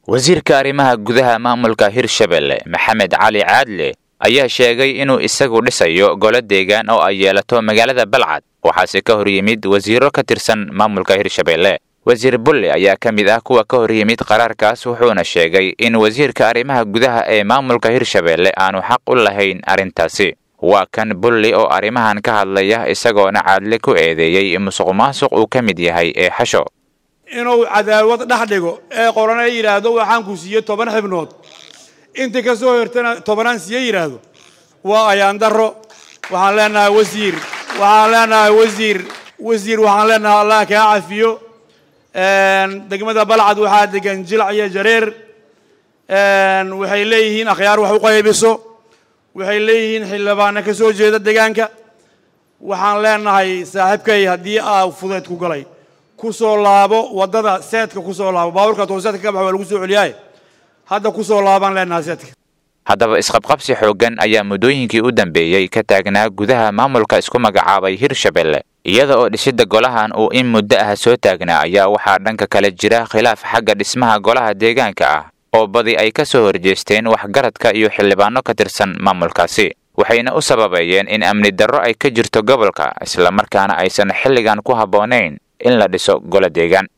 wasiirka arrimaha gudaha maamulka hirshabelle maxamed cali caadle ayaa sheegay inuu isagu dhisayo golo deegaan oo ay yeelato magaalada balcad waxaase ka hor yimid wasiiro ka tirsan maamulka hirshabelle wasiir bulle ayaa ka mid ah kuwa ka hor yimid qaraarkaas wuxuuna sheegay in wasiirka arrimaha gudaha ee maamulka hirshabelle aanu xaq u lahayn arrintaasi waa kan bulli oo arrimahan ka hadlaya isagoona caadle ku eedeeyey musuq maasuq uu ka mid yahay ee xasho inuu cadaawad dhex dhigo ee qorana yidhaahdo waxaan ku siiye toban xibnood intii ka soo hortana tobanaan siiye yidhaahdo waa ayaan darro waxaan leenahay wasiir waxaan leenahay wasiir wasiir waxaan leenahay allah kaa cafiyo degmada balcad waxaa degan jilac iyo jareer waxay leeyihiin akhyaar wax u qaybiso waxay leeyihiin xildhibaana ka soo jeeda deegaanka waxaan leenahay saaxiibkay haddii aa fudeed ku galay ku soo laabo waddada seedka ku soo laabo baabuurka too seedka ka baxa waa lagu soo celiyaaye hadda ku soo laabaan leenahay seedka haddaba isqabqabsi xooggan ayaa muddooyinkii u dambeeyey ka taagnaa gudaha maamulka isku magacaabay hirshabelle iyada oo dhisidda golahan uu in muddo ah soo taagnaa ayaa waxaa dhanka kale jira khilaaf xagga dhismaha golaha deegaanka ah oo badi ay ka soo horjeesteen waxgaradka iyo xildhibaano ka tirsan maamulkaasi waxayna u sababeeyeen in amni darro ay ka jirto gobolka islamarkaana aysan xilligan ku habboonayn in la dhiso golo deegaan